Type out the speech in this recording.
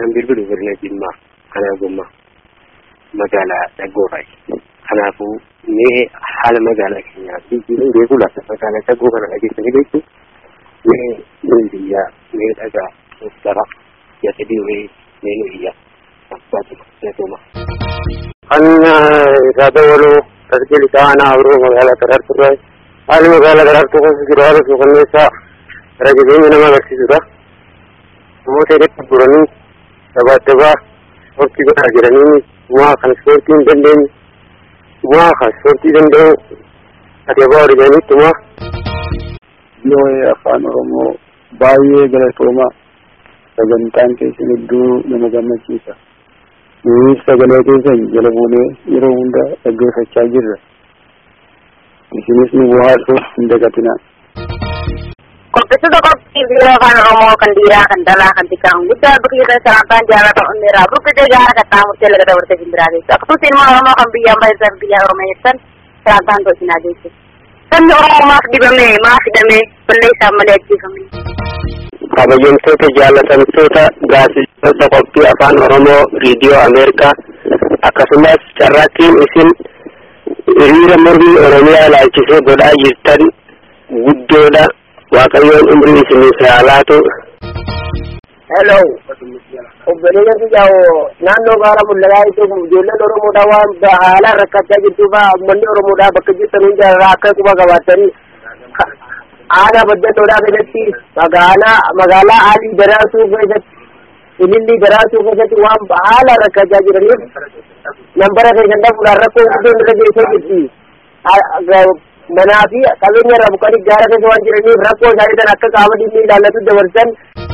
Kan bilbilu godina Jimmaa kana gommaa magaalaa Dhaggoofaay. Kanaafuu mee haala magaalaa keenyaa biyyiin beekuu laata magaalaa Dhaggoo kana dhageessanii beektu mee nuyi biyyaa mee dhagaa uffata yata diimee mee nu iyya abbaatu jatuma. Kan isaa dabaluu tasgil isaa aanaa biroo magaalaa Daraartuu irraa haalli magaalaa Daraartuu keessa jiru haala suukanneessaa gara jabeenya nama agarsiisudha. Namoota hedduu guranii dabaa dabaa ispoortii godhaa jiranii waa kan ispoortii hin dandeenye waa kan ispoortii danda'u ati abbaa waliiganii Yoo afaan Oromoo baay'ee galatooma sagantaan keessan hedduu nama gammachiisa. Nuyi sagalee keessan jala buunee yeroo hunda dhaggeeffachaa jirra. Isinis nu bohaarsuuf hin dagatinaa. Qopheessitoota qophii biiroo afaan Oromoo kan dhiiraa kan dhalaa kan xiqqaa kan guddaa bakka jirtan salantaan jaalata onneeraa rukkutee gaara kan taa'amuttee laga dabartee simbiraa geessu. Akkasumas ilmoo Oromoo kan biyya ambaa irraa biyya Oromoo jettan salantaan tolchinaa geessu. Sabni Oromoo maaf dibame maaf hidhame balleessaa malee ajjeefame. kabajamtoota jaalatamtoota gaazexeessitoota qophii afaan oromoo riidiyoo ameerikaa akkasumas carraaqqiin isin hiriira mormii oromiyaa ilaalchisee godhaa jirtan guddoodha waaqayyoon umrii isiniif haa laatu. Hello. Obboleeyyan biyyaa'oo naannoo baala mul'ataa iddoo ijoolleen Oromoodhaa waan haalaan rakkachaa jirtuuf uummanni Oromoodhaa bakka jirtan hundarraa akka quba qabaatanii aadaa baddannoodhaa keessatti magaalaa magaalaa aalii daraasuu keessatti ilillii daraasuu keessatti waan haalaan rakkachaa jiraniif nambara keessan dhabuudhaan rakkoo guddoon irra geessee jirti. Manaa fi qabeenya irraa buqqanii gaara keessa waan jiraniif rakkoo isaanii sana akka qaama dhimmi ilaallatu dabarsan